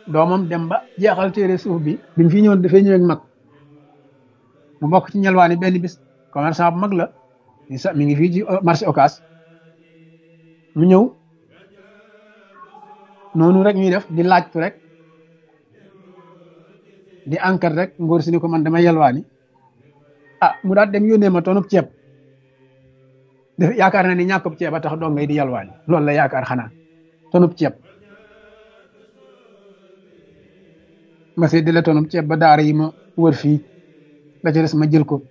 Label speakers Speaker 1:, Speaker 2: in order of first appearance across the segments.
Speaker 1: doomam dem ba jeexal téere suuf bi bi mu fi ñëwoon dafay ñëw ak mag mu bokk ci ñelwaani benn bis commerçant bu mag la mi ngi fii ci marché Ocass mu ñëw noonu rek ñuy def di laajtu rek di enquête rek ngóor si ni ko man dama yelwaani ah mu daal dem yónnee ma tonub ceeb def yaakaar na ni ñàkkub ceeb a tax doo ngay di yelwaani loolu la yaakaar xanaa tonub ceeb ma see di la tonub ceeb ba daara yi ma wër fii la ca des ma jël ko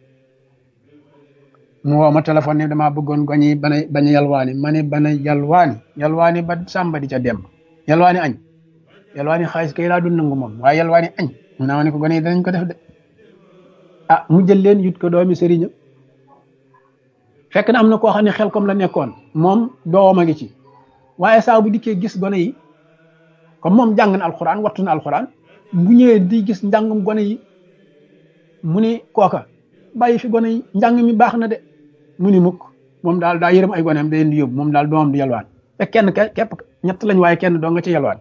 Speaker 1: mu woo ma téléphone ne damaa bëggoon goñi bana bañ a yalwaani ma ne bana yalwaani yalwaani ba sàmba di ca dem yalwaani añ yalwaani xaalis kay laa dul nangu moom waaye yalwaani añ mu naa ma ne ko gone yi danañ ko def de ah mu jël leen yut ko doomi sëriñam fekk na am na koo xam ne xel comme la nekkoon moom doom a ngi ci waaye saa bu dikkee gis gone yi comme moom jàng na alxuraan wattu na alxuraan bu ñëwee di gis njàngum gone yi mu ni kooka bàyyi fi gone yi njàng mi baax na de mu ni mukk moom daal daa yërëm ay goneem da leen di yóbbu moom daal doomam di yalwaan te kenn képp ñett lañ waaye kenn doo nga ci yalwaan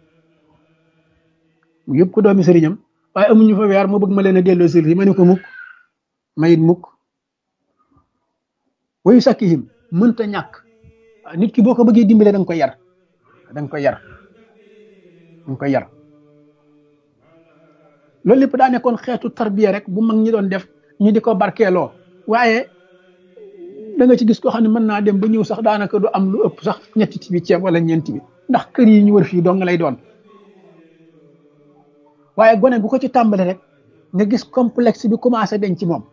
Speaker 1: mu yëpp ko doomi sëriñam waaye amuñu fa weer moo bëgg ma leen a delloo sëriñ ma ne ko mukk mayit mukk wayu sakkihim mënta ñàkk nit ki boo ko bëggee dimbale da nga koy yar da nga koy yar da nga koy yar loolu lépp daa nekkoon xeetu tarbiya rek bu mag ñi doon def ñu di ko barkeeloo waaye da nga ci gis koo xam ne mën naa dem ba ñëw sax daanaka du am lu ëpp sax ñetti tibi ceeb wala ñeenti bi ndax kër yi ñu wër fii dong lay doon waaye gone bu ko ci tàmbale rek nga gis complexe bi commencé dañ ci moom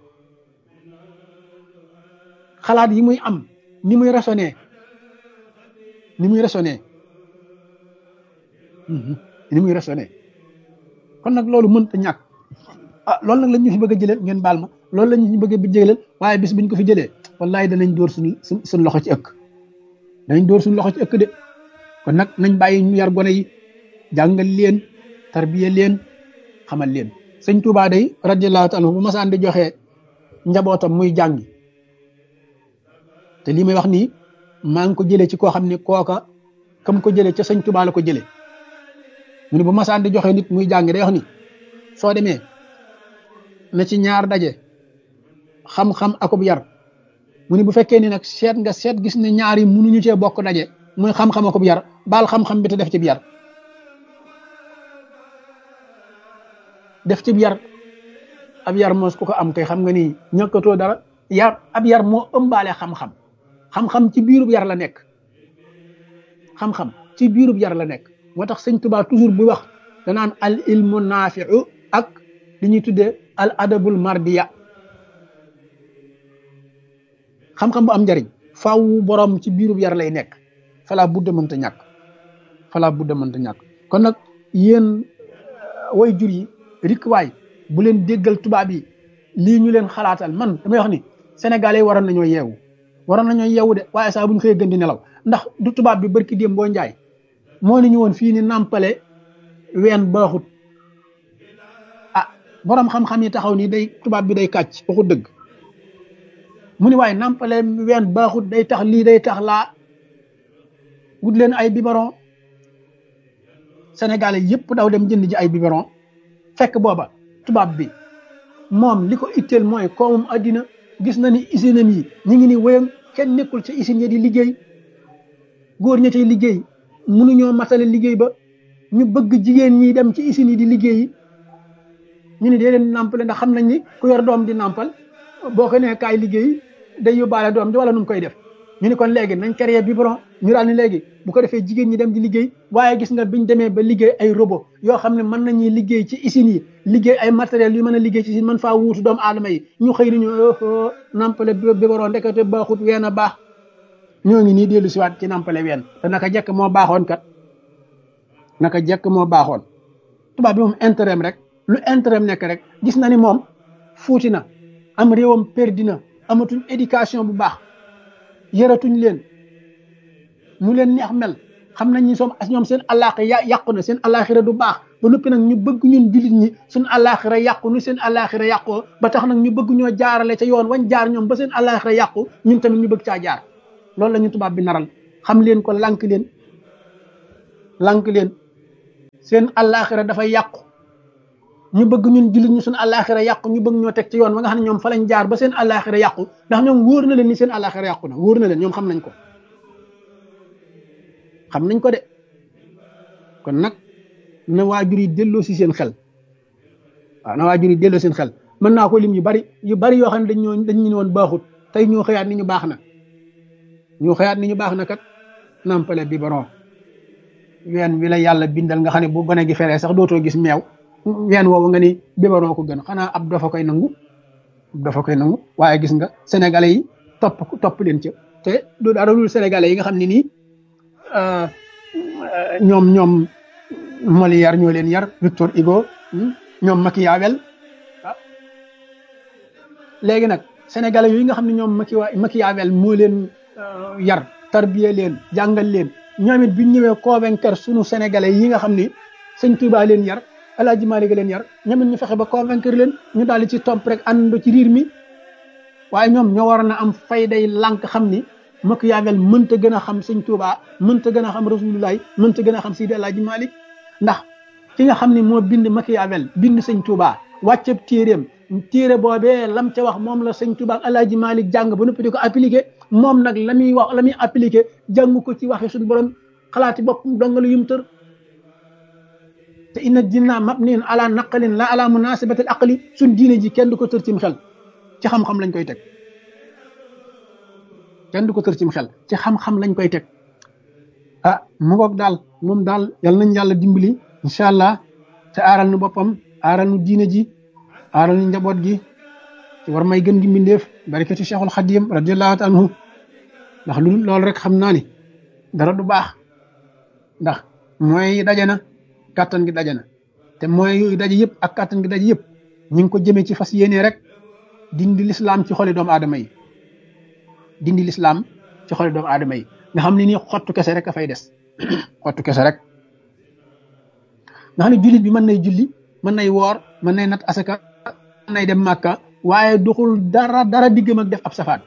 Speaker 1: xalaat yi muy am ni muy raisonné ni muy raisonné ni muy raisonné kon nag loolu mënta ñàkk ah loolu nag la ñu fi bëgg a jëlee ngeen baal ma loolu la ñu bëgg a jëlee waaye bis buñ ko fi jëlee wallahi danañ dóor suñ suñ loxo ci ëkk danañ dóor suñ loxo ci ëkk de kon nag nañ bàyyi ñu yar gone yi jàngal leen tarbiya leen xamal leen sëñ Tuubaa day radiyallahu taala bu masaan di joxe njabootam muy jàngi te lii may wax nii maa ngi ko jëlee ci koo xam ne kooka kam ko jëlee ca sëñ Tuubaa la ko jëlee mu ne bu masaan di joxe nit muy jàngi day wax ni soo demee na ci ñaar daje xam-xam akub yar mu ne bu fekkee ni nag seet nga seet gis ne ñaar yi mënuñu cee bokk daje muy xam-xam akub yar baal xam-xam bi te def ci bi yar def ci yar ab yar moos ku ko am kay xam nga ni ñàkkatoo dara yar ab yar moo ëmbaale xam-xam xam-xam ci biirub yar la nekk xam-xam ci biirub yar la nekk moo tax sëñ Tuubaa toujours bu wax danaan al ilmu naafiu ak li ñuy tuddee al adabul mardiya xam-xam bu am njariñ faaw borom ci biirub yar lay nekk falaa budda mënta ñàkk falaa budda mënta ñàkk kon nag yéen way jur yi rik waay bu leen déggal tubaab yi lii ñu leen xalaatal man damay wax ni sénégalais waroon nañoo yeewu waroon nañoo yeewu de waaye saa bu ñu xëyee gën di nelaw ndax du tubaab bi barki démb boo njaay moo ni ñu woon fii ni nàmpale ween baaxut ah borom xam-xam yi taxaw ni day tubaab bi day kàcc waxu dëgg mu ni waaye nàmpale ween baaxut day tax lii day tax laa wut leen ay biberon sénégalais yëpp daw dem jënd ji ay biberon fekk booba tubaab bi moom li ko itteel mooy koomum addina gis na ni usine am yi ñu ngi ni wéyam kenn nekkul ca usine ya di liggéey góor ña cay liggéey mënuñoo matale liggéey ba ñu bëgg jigéen ñi dem ci usine yi di liggéey ñu ne dee leen nàmpale ndax xam nañ ni ku yor doom di nàmpal boo ko nee kaay liggéey day yóbbaale doom ji wala nu mu koy def ñu ni kon léegi nañ créé biberon ñu daal ni léegi bu ko defee jigéen ñi dem di liggéey waaye gis nga biñ demee ba liggéey ay robot yoo xam ne mën nañuy liggéey ci usines yi liggéey ay matériels yu mën a liggéey ci usine mën faa wuutu doomu aadama yi ñu xëy ni ñu nampale biberon ndekete baaxut ween a baax ñoo ngi nii dellu siwaat ci nampale ween te naka jekk moo baaxoon kat naka jekk moo baaxoon tubaab bi moom intérêt rek lu intérêt nekk rek gis na ni moom fuuti na am réewam perdi na amatuñ éducation bu baax yëratuñ leen mu leen neex mel xam nañ ni soom ñoom seen àllaaxira ya yàqu na seen àllaaxira du baax ba noppi nag ñu bëgg ñun jullit ñi suñ àllaaxira yàqu nu seen àllaaxira yàqoo ba tax nag ñu bëgg ñoo jaarale ca yoon wañ jaar ñoom ba seen àllaaxira yàqu ñun tamit ñu bëgg caa jaar loolu la ñu tubaab bi naral xam leen ko lànk leen lànk leen seen àllaaxira dafay yàqu ñu bëgg ñun jullit ñu suñu àllaaxira yàqu ñu bëgg ñoo teg ci yoon ba nga xam ne ñoom fa lañ jaar ba seen àllaaxira yàqu ndax ñoom wóor na leen ni seen àllaaxira yàqu na wóor na leen ñoom xam nañ ko xam nañ ko de kon nag na waajur yi delloo si seen xel waaw na waajur yi delloo seen xel mën naa ko lim yu bari yu bari yoo xam ne dañ ñoo dañ ñu woon baaxut tey ñoo xëyaat ni ñu baax na ñoo xëyaat ni ñu baax na kat nampale biberon ween wi la yàlla bindal nga xam ne bu gone gi feree sax dootoo gis meew ween woowu nga ni biberon ko gën xanaa ab dafa koy nangu ab dafa koy nangu waaye gis nga sénégalais yi topp topp leen ca te du dara dul sénégalais yi nga xam ne nii ñoom ñoom Molière ñoo leen yar Victor Hugo ñoom Machiavel ah léegi nag sénégalais yooyu nga xam ne ñoom Machiavel moo leen yar tarbiye leen jàngal leen ñoom it biñ ñëwee convaincre sunu sénégalais yi nga xam ne sëñ Touba leen yar El Hadj Malick leen yar ñoom it ñu fexe ba convaincre leen ñu daal di ci topp rek àndandoo ci riir mi waaye ñoom ñoo war na am fayday lànk xam ni Machiavel mënta gën a xam sëñ Touba mënta gën a xam Rasulullah mënta gën a xam Seydi El Hadj Malick ndax ki nga xam ne moo bind Machiavel bind sëñ Touba wàcceb téeréem téere boobee lam ca wax moom la sëñ Touba ak El Hadj Malick jàng ba noppi di ko appliqué moom nag la muy wax la muy appliqué jàng ko ci waxe suñu borom xalaati bopp dongalu yum tër te inna dinna mabniin ala naqalin la ala munasibati al aqli suñ diine ji kenn du ko tër cim xel ci xam-xam lañ koy teg kenn du ko tër cim xel ci xam-xam lañ koy teg ah mu ngoog daal moom daal yal nañ yàlla dimbali incha allah te aaral nu boppam aaral nu diine ji aaral nu njaboot gi ci war may gën gi mbindeef barikati cheikhul xadim radiallahu taala anhu ndax lu loolu rek xam naa ni dara du baax ndax mooy daje na kàttan gi daje na te mooy yooyu daje yëpp ak kàttan gi daje yëpp ñu ngi ko jëmee ci fas yéene rek dindi lislaam ci xoli doomu aadama yi dindi lislaam ci xoli doomu aadama yi nga xam ne nii xottu kese rek a fay des xottu kese rek nga xam ne jullit bi mën nay julli mën nay woor mën nay nat asaka mën nay dem màkka waaye duxul dara dara diggam ak def ab safaan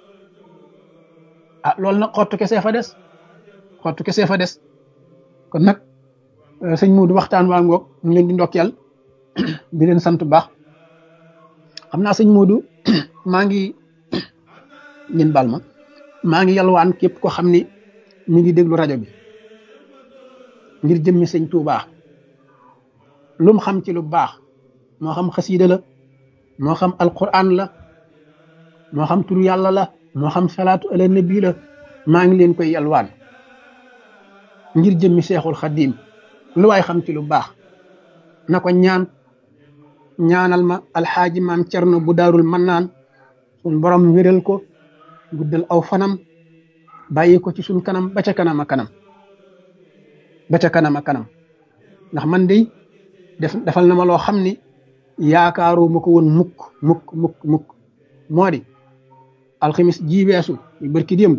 Speaker 1: ah loolu nag xottu kese fa des xottu kese fa des kon nag sëñ Muudu waxtaan waa ngoog ñu leen di ndokkeel di leen sant bu baax xam naa sëñ Muudu maa ngi ngeen baal ma maa ngi yalwaan képp ko xam ni mi ngi déglu rajo bi ngir jëmmi sëñ Tuubaa lum xam ci lu baax moo xam xasiida la moo xam alquran la moo xam turu yàlla la moo xam salaatu ala nabi la maa ngi leen koy yalwaan ngir jëmmi seexul xaddiim lu waay xam ci lu baax na ko ñaan ñaanal ma alxaaji maam cerno bu daarul mannaan suñ borom wéral ko guddal aw fanam bàyyi ko ci suñ kanam ba ca kanam a kanam ba ca kanam a kanam ndax man de def defal na ma loo xam ni yaakaaru ma ko woon mukk mukk mukk mukk moo di alximis ji weesu yu bërki démb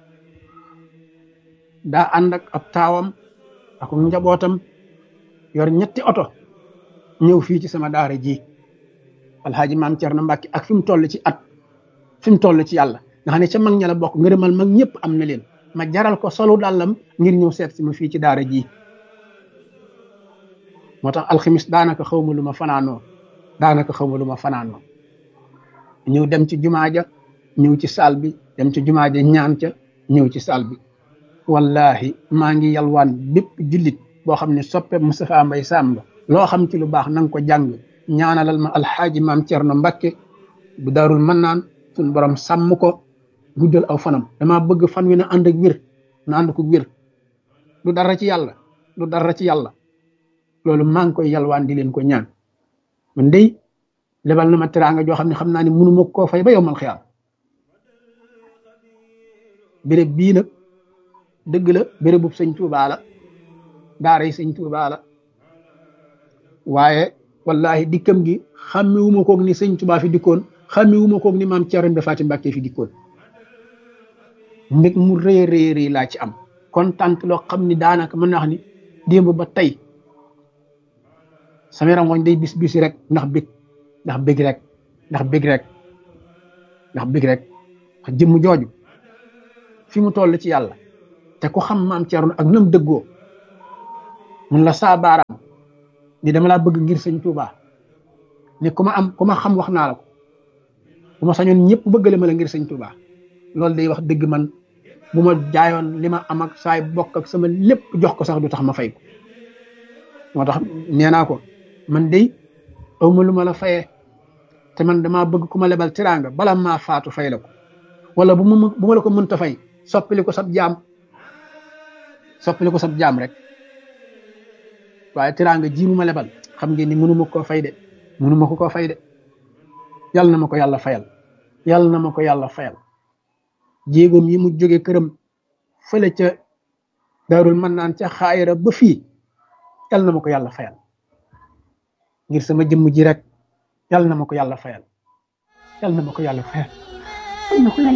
Speaker 1: daa ànd ak ab taawam ak njabootam yor ñetti oto ñëw fii ci sama daara ji alxaaji maam Cerno Mbàkke ak fi mu toll ci at fi mu toll ci yàlla nga xam ne ca mag ña la bokk ngërëmal mag ñëpp am na leen ma jaral ko solu dàllam ngir ñëw seet si ma fii ci daara ji moo tax alximis daanaka xaw ma lu ma fanaanoo daanaka xaw ma lu ma fanaanoo ñëw dem ci jumaa ja ñëw ci saal bi dem ci jumaa ja ñaan ca ñëw ci saal bi wallahi maa ngi yalwaan bépp jullit boo xam ne soppe Moustapha Mbay Sàmba loo xam ci lu baax na nga ko jàng ñaanalal ma alxaaji maam Cerno Mbakke bu daarul mën naan suñ borom sàmm ko guddal aw fanam dama bëgg fan wi na ànd ak wér na ànd ko wér du dara ci yàlla du dara ci yàlla loolu maa ngi koy yalwaan di leen ko ñaan man dey lebal na ma teraanga joo xam ne xam naa ne mënu ma koo fay ba yowmal xiyaam béréb bii nag dëgg la béréb bu sëñ Tuubaa la daara yi sëñ Tuubaa la waaye wallahi dikkam gi xàmmiwuma koog ni sëñ Tuubaa fi dikkoon xàmmiwuma koog ni maam Cerno Ibra Faati Mbàkke fi dikkoon mbég mu rëy rëy rëy laa ci am kontaan loo xam ni daanaka mën naa wax ni démb ba tey sama yaram wañ day bis bisi rek ndax bég ndax bég rek ndax bég rek ndax bég rek jëmm jooju fi mu toll ci yàlla te ku xam maam Cerno ak nam dëggoo mun la saa baaraam ni dama laa bëgg ngir sëñ Tuubaa ni ku ma am ku ma xam wax naa la ko bu ma sañoon ñëpp bëggale ma la ngir sëñ Tuubaa loolu day wax dëgg man bu ma jaayoon li ma am ak saay bokk ak sama lépp jox ko sax du tax ma fay ko moo tax nee naa ko man day awma lu ma la fayee te man damaa bëgg ku ma lebal tiraanga bala maa faatu fay la ko wala bu ma bu ma la ko mënta fay soppili ko sab jaam soppili ko sab jaam rek waaye tiraanga ji mu ma lebal xam ngeen ni mënuma koo fay de mënuma ko koo fay de yàlla na ma ko yàlla fayal yàlla na ma ko yàlla fayal jéegoom yi mu jóge këram fële ca daarul mën naan ca xaayira ba fii yàlla na ma ko yàlla fayal ngir sama jëmm ji rek yàlla na ma ko yàlla fayal yàlla na ma ko yàlla fayal